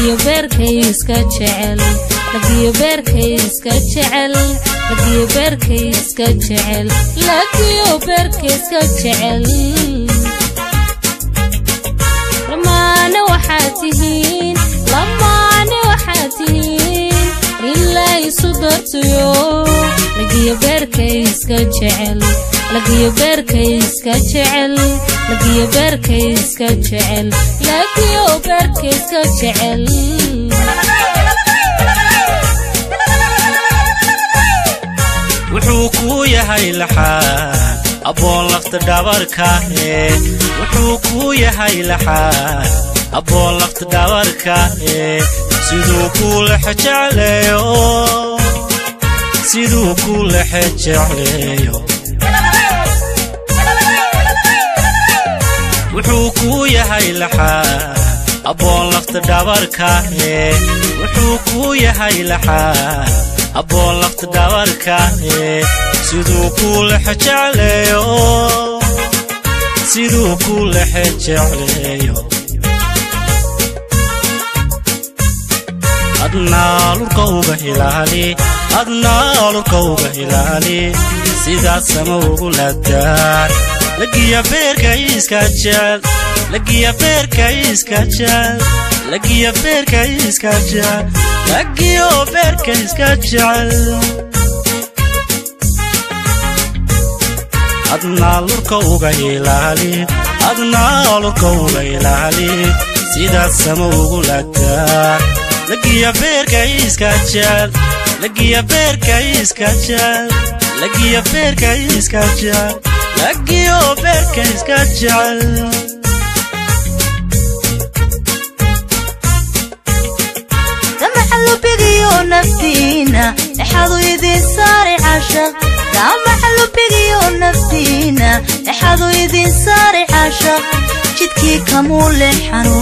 lagiyo beerkay iska jecel lagiyo beerkay iska jecel lagiyo beerkay iska jecel lagiyo beerkay iska jecel lamaane waxaad tihiin lamaane waxaad tihiin ilaa isu dartayo lagiyo beerkay iska jecel lagiyo beerkay iska jecel lagiyo beerkay iska jecel lagiyo beerkay iska jecel wuxuu kuu yahay laxaan abboon lafta dhabarkaahe wuxuu kuu yahay laxaan abboon lafta dhabarkaahe siduu kuu lexe jecleeyo siduu kuu lexe jecleeyo wuxuu kuu yahay laxaan abboon lafta dhabarkaahe wuxuu kuu yahay laxaan abboon lafta dhabarkaahe siduu kuu lexe jecleeyo siduu kuu lexe jecleeyo adnaa lurka uga ilaali adnaa lurka uga ilaali sidaas sama ugu ladaan lagiya beerka iska jecel lagiya beerka iska jecel lagiya beerka iska jecel lagiyo beerka iska jecel adnaa lurka uga ilaali adnaa lurka uga ilaali sidaas sama ugu ladaan lagiya beerka iska jecel lagiya beerka iska jecel lagiya beerka iska jecel lagiyo beerka iska jecel damaxalubigiyo naftiina dhexadu idin saari cashaq damaxalubigiyo naftiina dhexadu idin saari cashaq jidkii kamuu leexano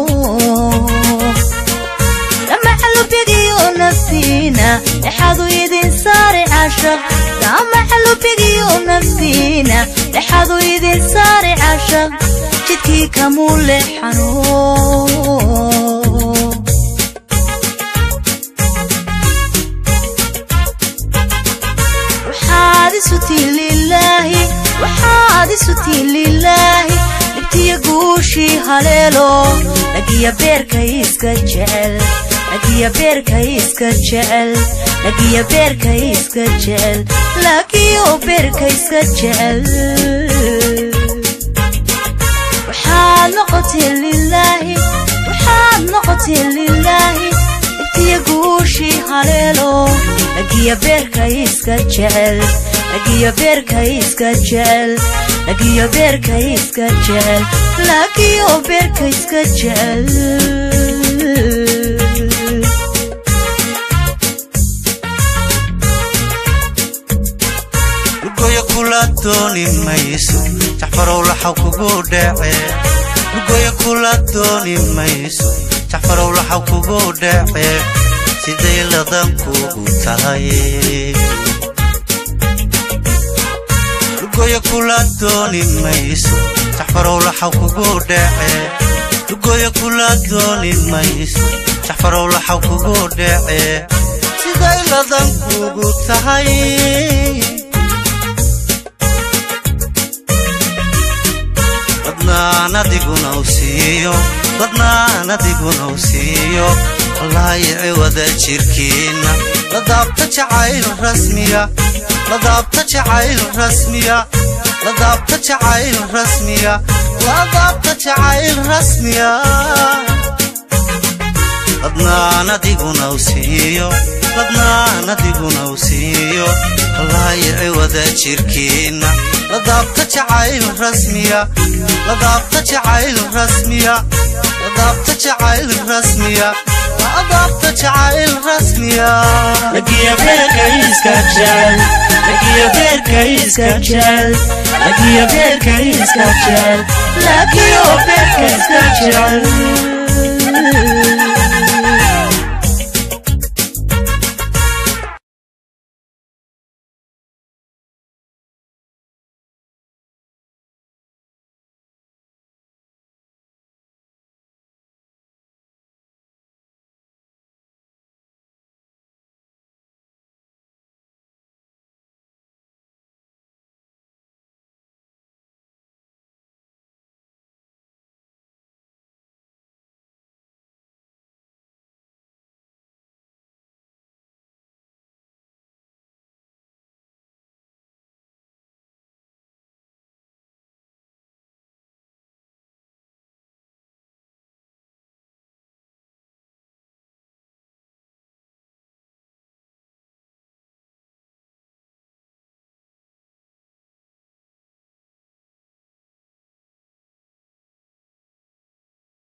damaxalubigiyo naftiina dhexadu idin saari cashaq damaxalubigiyo naftiina dhexadu idin saari cashaq jidkii kamuu leexano waxaad isutiin lilaahi waxaad isutiin lilaahi dhibtiya guushii haleelo lagiya beerka iska jecel lagiya beerka iska jecel lagiya beerka iska jecel lagiyo beerka iska jecel waxaad noqoteen lilaahi waxaad noqoteen lilaahi dhibtiya guushii haleelo lagiya beerka iska jecel lagiya beerka iska jecel lagiya beerka iska jecel lagiyo beerka iska jecel lugoyo kula dooni mayso jaxfarow laxaw kugu dhece lugoyo kula dooni mayso jaxfarow laxaw kugu dhece siday ladan kugu tahay lugoyo kula dooni mayso jaxfarow laxaw kugu dhece lugoyo kula dooni mayso jaxfarow laxaw kugu dhece siday ladan kugu tahay dadnaan adiguna u siiyo dadnaan adiguna u siiyo wallaayici wada jirkiinna ladaabta jacayl rasmiya ladaabta jacayl rasmiya ladaabta jacayl rasmiya ladaabta jacayl rasmiya dadnaan adiguna u siiyo dadnaan adiguna u siiyo wallaayici wada jirkiinna ladaabta jacayl rasmiya ladaabta jacayl rasmiya ladaabta jacayl rasmiya ladaabta jacayl rasmiya lagiya beerka iska jecel lagiya beerka iska jecel lagiya beerka iska jecel lagiyo beerka iska jecel